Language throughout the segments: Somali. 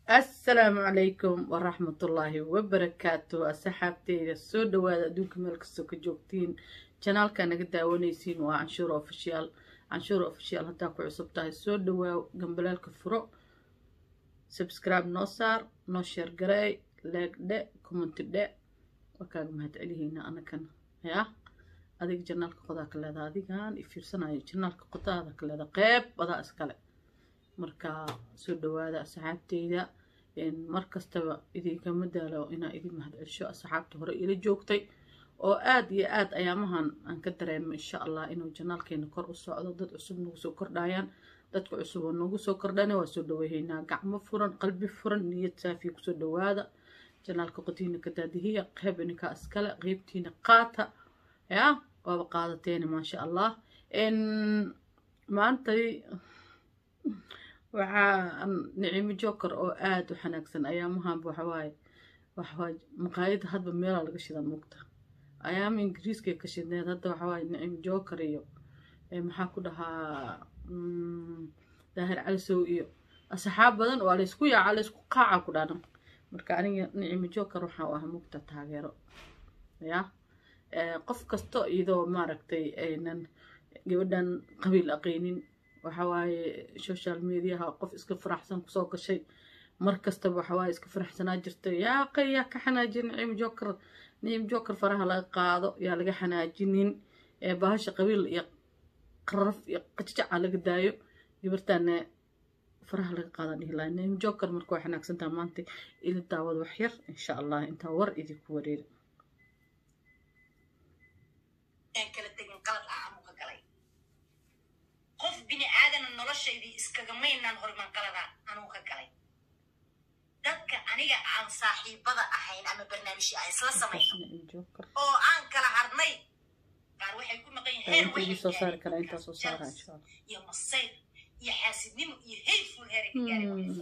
assalaamu calaykum waraxmatullaahi wabarakaatu asxaabteyda soo dhawaada adduunka meel kastoo ka joogtiin janaalka naga daawanaysiin waa canshuur ofishiyaal canshuur ofishiyaal haddaa ku cusub tahay soo dhawaa gambalaalka furo subscribe noo saar noo sheer gareey leeg dhe commenti dhe waa kaaga mahad celihiina anakan yaa adiga janaalka qodaa ka leeda adigan i fiirsanayo janaalka qodaada ka leeda qeyb badaa iskale marka soo dhawaada asxaabteyda mar kastaba idinkama daalo inaa idin mahad celsho asxaabta hore ila joogtay oo aada iyo aada ayaamahan aan ka dareemo insha allah inuu janaalkeena kor u socdo dad cusub nagu soo kordhayaan dadka cusub oo nagu soo kordhana waa soo dhaweehaynaa gacmo furan qalbi furan niyad saafiya kusoo dhawaada janaalka qotiina ka daadihiya qeyb ininkaa iskale qeybtiina qaata yaa waaba qaadateena maasha allah maantay waxaa nicimo joker oo aada u xanaagsan ayaamahanba waxawaaye waxawaaye maqaayada hadba meelaa laga shida muugta ayaama ingiriiskay ka shidneed hadda waxawaaye nicimo joker iyo maxaa ku dhahaa daahir calisow iyo asxaab badan waa laysku yaaca laysku qaaca ku dhanan marka aniga nicimo joker waxaa u ah muugta taageero ya qof kasto iyadoo maaragtay aynan gabadhan qabiil aqeynin waxawaaye social mediaha qof iska faraxsan kusoo gashay mar kastaba waxawaaye iska faraxsanaa jirta yaa qay yaa ka xanaajin nicim joker nicim joker faraha laga qaado yaa laga xanaajinin bahasha qabiil iyo qaraf iyo qajajaca laga daayo gabartaana faraha laga qaadaan dhihi lahay nicim joker marka waa xanaagsantaa maanta ila daawad wax yar insha allah intaa war idinku wareeri qof bini aadana noloshaydii iskagamaynaan horiman qalada anuu ka galay dadka aniga aan saaxiibada ahayn ama barnaamijyo aan isla samayno oo aan kala harnay qaar waxay ku maqan yihiin masayr iyo xaasidnimo iyo hayful heeray ka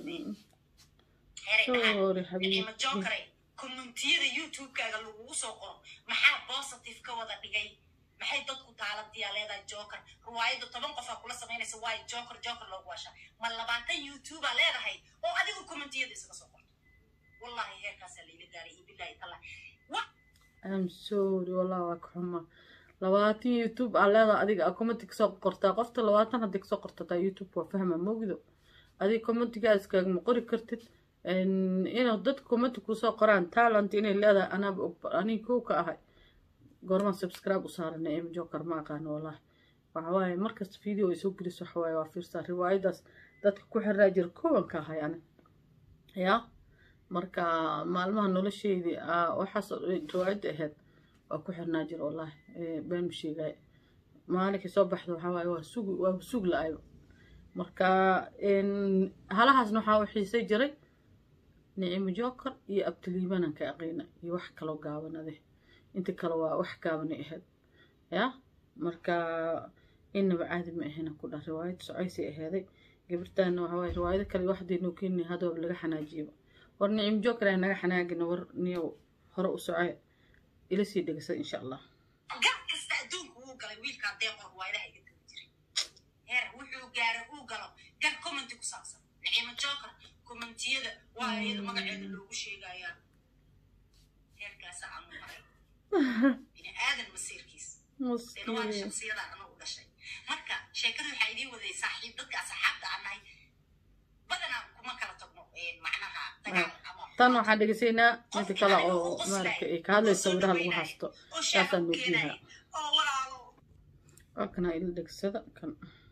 gaarayma jonkare communtiyada youtube-kaaga lagugu soo qoro maxaa positive ka wada dhigay maxay dadku taaladiyaa leedahay joker riwaayadda toban qofaa kula samaynaysa waayo joker joker loogu washaa ma labaatan youtubea leedahay oo adigu commentiyada isaga soo qorto wallahi heerkaasaa layla gaaray iyo bilahi tala am sorry wallah waa ka xuma labaatan youtube aa leedahay adiga aa commenti kasoo qortaa qofta labaatan haddii kasoo qortataa youtube waa fahma mogdo adiga commentigaa iskaagama qori kartid inuu dad commenti kusoo qoraan talent inay leedahay anaaba og aniga kow ka ahay goormaan subscribe u saarana em joker ma aqaano wallahi waxawaaye markasta video ay soo geliso waxawaaye waa fiirsaa riwaayadaas dadka ku xiraa jira kowanka ahay ani yaa marka maalmaha nolosheydii waxaas riwaayadda ahayd waa ku xirnaa jira wallahi been ma sheegay maalinkii soo baxda waxawaaye waa sug waa sug la-ayba marka halahaasna waxaa u xiisay jiray nicimo joker iyo abtiliibanan ka aqeyna iyo wax kaloo gaabanade inta kale waa wax gaabanay ahayd yaa marka inaba caadi ma ahayna ku dhah riwaayad socoysay ahaaday gabartaana waxawaaye riwaayado kale waxdaynoo keenay hadooba laga xanaajiyaba war nicim joker ay naga xanaagina war niyow hore u socoy ila sii dhegasa insha allah gar kasta adduunku wuu galay wiilkaa deeqor riwaayadaha iga tagi jiray heer wuxuu gaaray uu galo gar commenti ku saabsan nicimo joker commentiyada waa iyada magaceeda loogu sheegayaa heerkaasa aanu maray bini aadan masiirkiis waa shaksiyadaan anagu dhashay marka sheekada waxaa idiin waday saaxiib dadka asxaabta aan nahay badanaa kuma kala tagno macnaha dagaal ama tan waxaan dhegeysaynaa midda kale oo maaragtay ay ka hadlayso sawiraha lagu haasto saasaan nuujiyaha oo walaalo waa kana ila dhegsada kan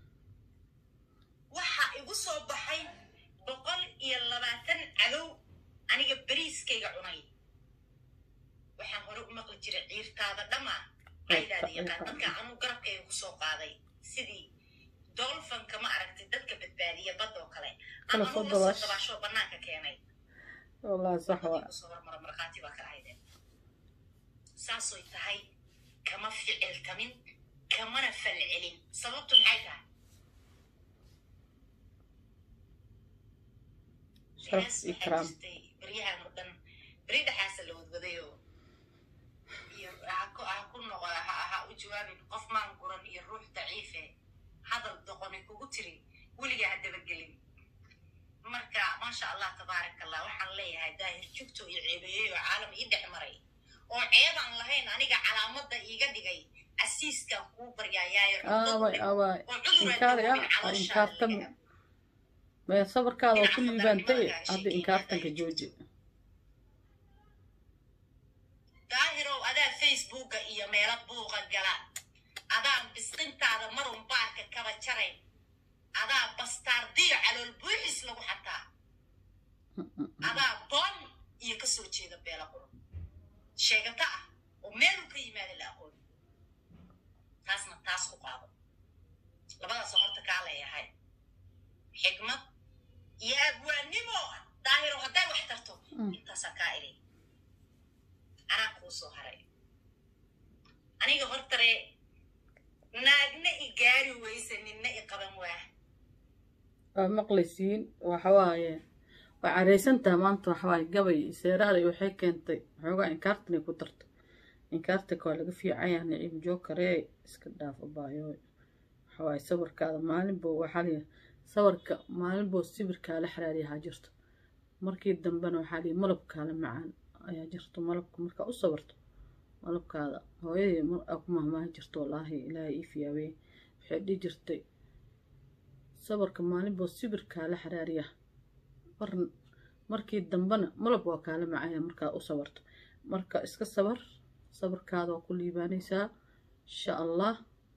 waxaa igu soo baxay boqol iyo labaatan cadow aniga beriiskayga cunay waxaan hore u maqli jiray ciirtaada dhammaa caydaada yaqaan dadka anuu garabkayga kusoo qaaday sidii dolfanka ma aragtay dadka badbaadiya badda oo kale ama anuu lasoo dabaashoo bannaanka keenay wallahi sax waa kusoo hormara markhaati baa ka ahaydeen saasoy tahay kama ficiltamin kamana falcelin sababtu maxay tahay sharaf ikraam baryahan oo dhan beri dhexaasa la wadwadayoo iyo ha ku noqo ha u jawaabin qof maan guran iyo ruux daciife hadal doqoni kugu tiri weligaa ha dabagelin marka maasha allah tabaarak allah waxaan leeyahay daahir jugto iyo ceebeeyey oo caalam ii dhex maray oo ceebaan lahayn aniga calaamadda iiga dhigay casiiskan kuu baryayaayo aaway aaway oo cudur inkaari ah waa inkaartan mee sabarkaada oo ku liibaantay hadda inkaartanka jooji daahirow adaa facebooka iyo meelo buuqa gala adaan bisqintaada marun baarka kaba jarayn adaa bastaardiyo calool buuxis lagu xataa adaa boon iyo ka soo jeeda beela quro sheegata ah oo meeluu ka yimaada la aqoon taasna taas ku qaado labadaasoo horta kaa leeyahay xigmad iyo abwaannimo daahiro hadday wax tarto intaasaa kaa idhi anaa kuu soo haray aniga hortare naagna i gaari weyse ninna i qaban waa waa maqlaysiin waxa waaye waa caraysantaha maanta waxa waaye gabay seeraada waxay keentay waxoogaa inkaartanay ku darto inkaartanka waa laga fiicanya niciim jookaree iska dhaafo baayooy waxa waaye sawirkaada maalinbo waxaa liya sawirka maalinboo sibirkaa la xiraariyahaa jirto markii dambena waxaa liya malabkaala macaan ayaa jirto malabka markaa u sawirto malabkaada hooyadii mar aa ku mahmaahi jirto wallaahi ilaahay ii fiyaaweye waxay dhihi jirtay sabarka maalinboo sibirkaa la xaraariya mar markii dambena malab waa kaala macaya markaa u sabarto marka iska sabar sabarkaada waa ku liibaanaysaa insha allah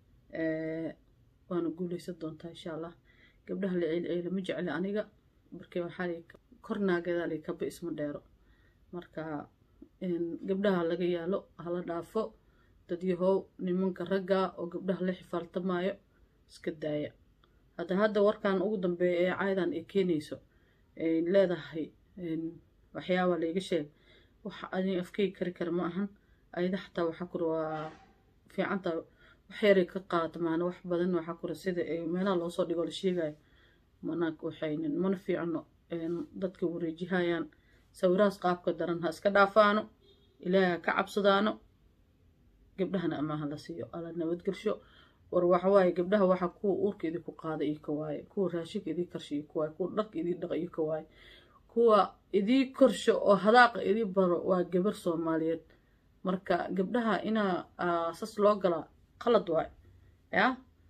waana guuleysan doontaa insha allah gabdhaha la ceelceela ma jecli aniga markii waxaa lii kor naageedaa lii kaba isma dheero marka gabdhaha laga yaalo hala dhaafo dadyahow nimanka ragga oo gabdhaha la xifaaltamaayo iska daaya hadda hadda warkan ugu dambeeya ee caayadan ay keenayso ay leedahay waxyaaba layga sheeg waxa ani afkeyga kari kara ma ahan ayada xataa waxaa kura waa fiicanta wax yaray ka qaata maana wax badan waxaa kura sida ay meelaha loosoo dhigo la sheegayo mana waxaynin mana fiicno dadka wareejihayaan sawirahaas qaabka daran ha iska dhaafaano ilaahay ha ka cabsadaano gabdhahana amaaha la siiyo ala nabadgelsho war waxawaaye gabdhaha waxaa kuwa uurka idinku qaada iyo ka waaye kuwa raashinka idii karsha iyo ka waaye kuwa dharka idii dhaqa iyo ka waaye kuwa idii korsho oo hadaaqa idii baro waa gabar soomaaliyeed marka gabdhaha inaa sas loo galaa qalad waay ya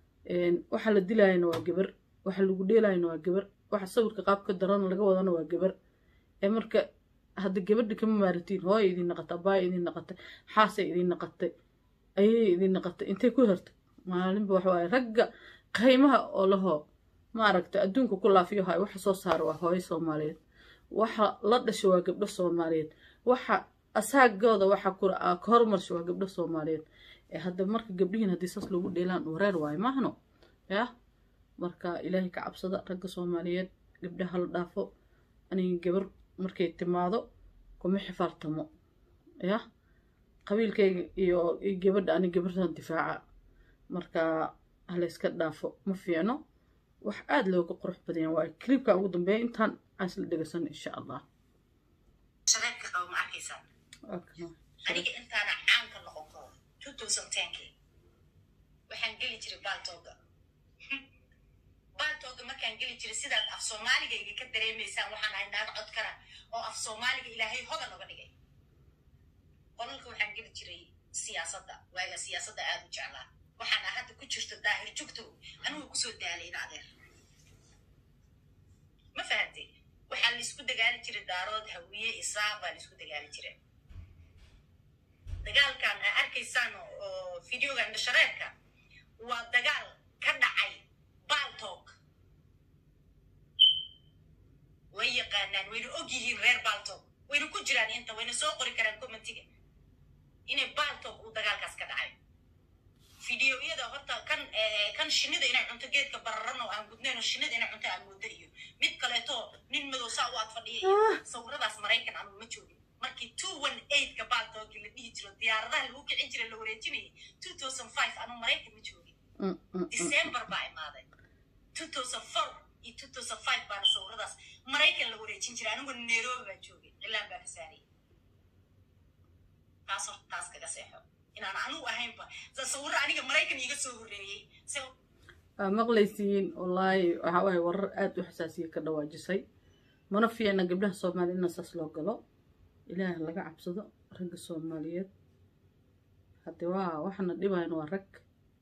waxa la dilayana waa gabar waxa lagu dheelayana waa gabar waxa sawirka qaabka darana laga wadana waa gabar ee marka hadda gabadha kama maaratiin hooya idiin naqata abaaya idiin naqatay xaasay idiin naqatay ayay idiin naqatay intay ku hertay maalinba waxa waaye ragga qaymaha oo lahoo maaragta adduunka ku laafiyo hay waxa soo saara waa hooyo soomaaliyeed waxa la dhasha waa gabdho soomaaliyeed waxa asaagooda waxa kura ka hormarsha waa gabdho soomaaliyeed ee hadda marka gabdhihiin haddii saas lagu dheelaan wareer waayo maahno yah marka ilaahay ka cabsada ragga soomaaliyeed gabdhaha la dhaafo aniga gabar markay timaado kuma xifaaltamo yah qabiilkayga iyo gabadha ani gabartan difaaca marka halayska dhaafo ma fiicno wax aada looga qurux badanya waayo clibka ugu dambeeya intaan aan isla dhegeysan insha allah shareebka qabo ma arkaysaa aniga intaana caanka noqon karo two thousand tenkii waxaan geli jiray baaltooga baaltooga markaan geli jiray sidaad af soomaaligayga ka dareemaysaan waxaan ahay naag cod kara oo af soomaaliga ilaahay hodan oga dhigay qolalka waxaan geli jiray siyaasadda waaga siyaasadda aada u jeclaa waxaana hadda ku jirto daahir jugto anigu kusoo daalay in adeer ma fahamtay waxaa la isku dagaali jiray daarood hawiye isaaq baa la isku dagaali jiray dagaalkan aa arkaysaan oo videogan dhashareerka waa dagaal ka dhacay baaltoog way yaqaanaan wayna og yihiin reer baaltoog wayna ku jiraan inta wayna soo qori karaan commentiga inay baaltoog uu dagaalkaas ka dhacay fideoyada horta kan kan shinida inay cunto geedka bararan oo aan gudnayn oo shinida inay cunto aan moodo iyo mid kaleeto nin madow saa u ag fadhiya iyo sawiradaas maraykan anugu ma joogin markii two one eightka baaltoogi la dhihi jiro diyaaradaha lagu kicin jiray la wareejinayay two thousand five anugu maraykan ma joogin december baa imaaday two thousand four iyo two thousand five baana sawiradaas maraykan la wareejin jiray anigu nairobi baan joogay cilaan baa ka saarayay taas horta taas kaga seexo inaan anugu ahaynba sawirro aniga maraykan iiga soo horreeyey waa maqlaysiin wallaahi waxa waaye warar aada u xasaasiya ka dhawaajisay mana fiicna gabdhaha soomaaliya ina saas loo galo ilaah laga cabsado ragga soomaaliyeed hadde waa waxana dhibayan waa rag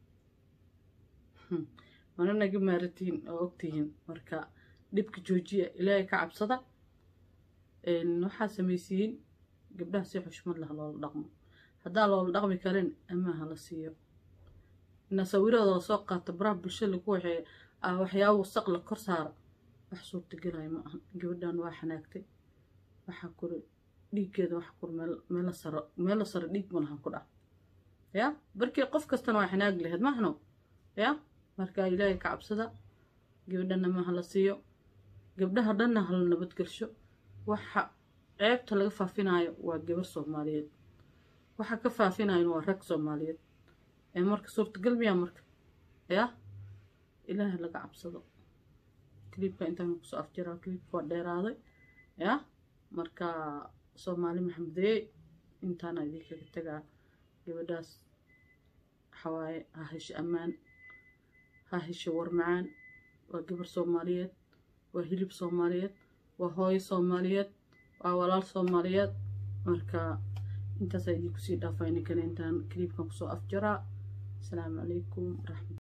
mana naga maaratiin oo ogtihiin marka dhibka joojiya ilaahay ka cabsada waxaa samaysiyiin gabdhaha si xushmad lah loola dhaqmo haddaa loola dhaqmi karin amaaha la siiyo ina sawiradooda soo qaata baraha bulshada lagu waxeey waxyaaba wasaq la kor saara wax suurtagelaya ma ahan gabadhan waa xanaagtay waxaa kuri dhiiggeeda waxa kur meela saro meela saro dhiig malahan ku dhac ya barkii qof kastana waa xanaag laheyd mahno ya marka ilaahay ka cabsada gabadhana maaha la siiyo gabdhaha dhanna hala nabadgelsho waxa ceebta laga faafinayo waa gabar soomaaliyeed waxa ka faafinayan waa rag soomaaliyeed ee marka suurtagal miyaa marka ya ilaahay laga cabsado cliibka intaan kusoo afjiraa cliibka waa dheeraaday ya marka soomaali maxamedeye intaana idinkaga tagaa gabadhaas waxawaaye ha hesho ammaan ha hesho war macaan waa gabar soomaaliyeed waa hilib soomaaliyeed waa hooyo soomaaliyeed waa walaal soomaaliyeed marka intaasaa idinkusii dhaafaa ininkan intaan cliibkan kusoo afjaraa asalaamu calaykum waraxmat